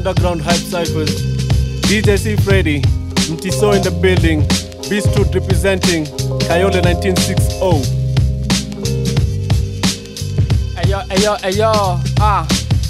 Underground Hype Cyphers, DJ C Freddy, Mtiso in the building, Beastwood representing, Kayole 1960. Ayo, ayo, ayo, ah,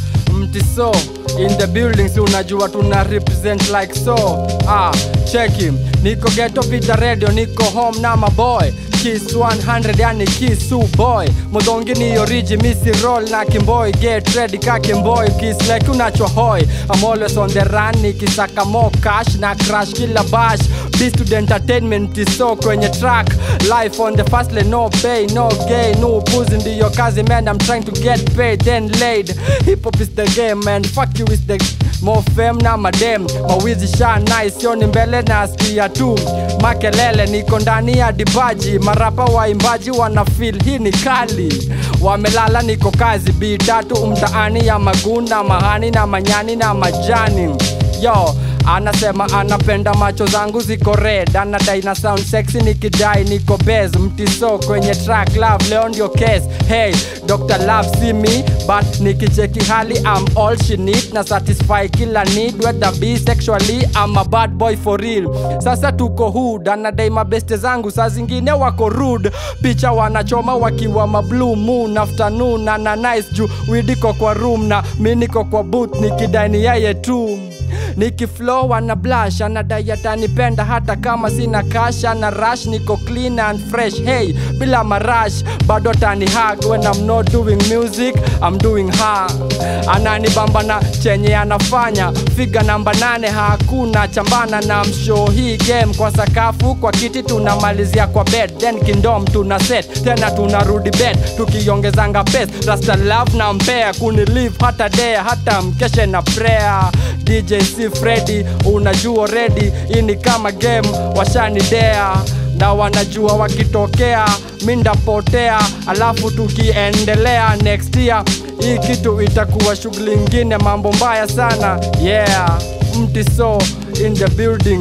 mtiso in the building, si unajua tuna represent like so, ah, cheki, niko ghetto vita radio, niko home na maboy Kiss 100 yani kiss u boy Mudongi ni origi misi roll na kimboy Get ready ka kimboy Kiss like unacho hoy I'm always on the run nikisaka more cash na crash kila bash Beast to the entertainment iso kwenye track Life on the fast lane no pay no gain no pussy ndiyo kazi man I'm trying to get paid then laid Hip hop is the game man fuck you is the more fame na madem mawizi sha nice yoni mbele na askia tu makelele niko ndani ya dibaji marapa waimbaji wana feel hii ni kali wamelala niko kazi bi tatu mtaani ya maguna mahani na manyani na majani yo anasema anapenda macho zangu ziko red anadai na sound sexy nikidai niko bez mtiso kwenye track love leo ndio case hey dr love see me but nikicheki hali I'm all she need na satisfy kila need whether be sexually I'm a bad boy for real sasa tuko hood anadai mabeste zangu saa zingine wako rude picha wanachoma wakiwa mablue moon afternoon ana nice juu widiko kwa room na mi niko kwa booth nikidai ni yeye tu nikiflow ana blush anadai atanipenda hata kama sina cash ana rush niko clean and fresh hey bila marash bado tani hug when I'm not doing music I'm doing her ananibamba na chenye anafanya figa namba nane hakuna chambana na mshow hii game kwa sakafu kwa kiti tunamalizia kwa bed then kindom tuna set tena tunarudi bed tukiongezanga pes rasta love na mpea kunilive hata dea hata mkeshe na prayer DJ C Freddy unajua ready hii ni kama game washanidea na wanajua wakitokea mi ndapotea alafu tukiendelea next year hii kitu itakuwa shughuli ingine mambo mbaya sana yeah mtiso in the building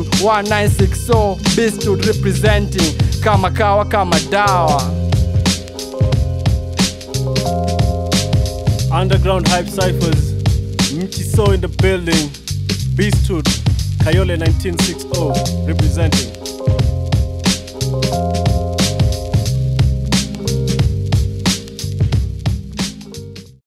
1960 Beastwood representing kama kawa kama dawa Underground Hype Cyphers, Mtiso in the building, Beastwood, Kayole 1960 representing.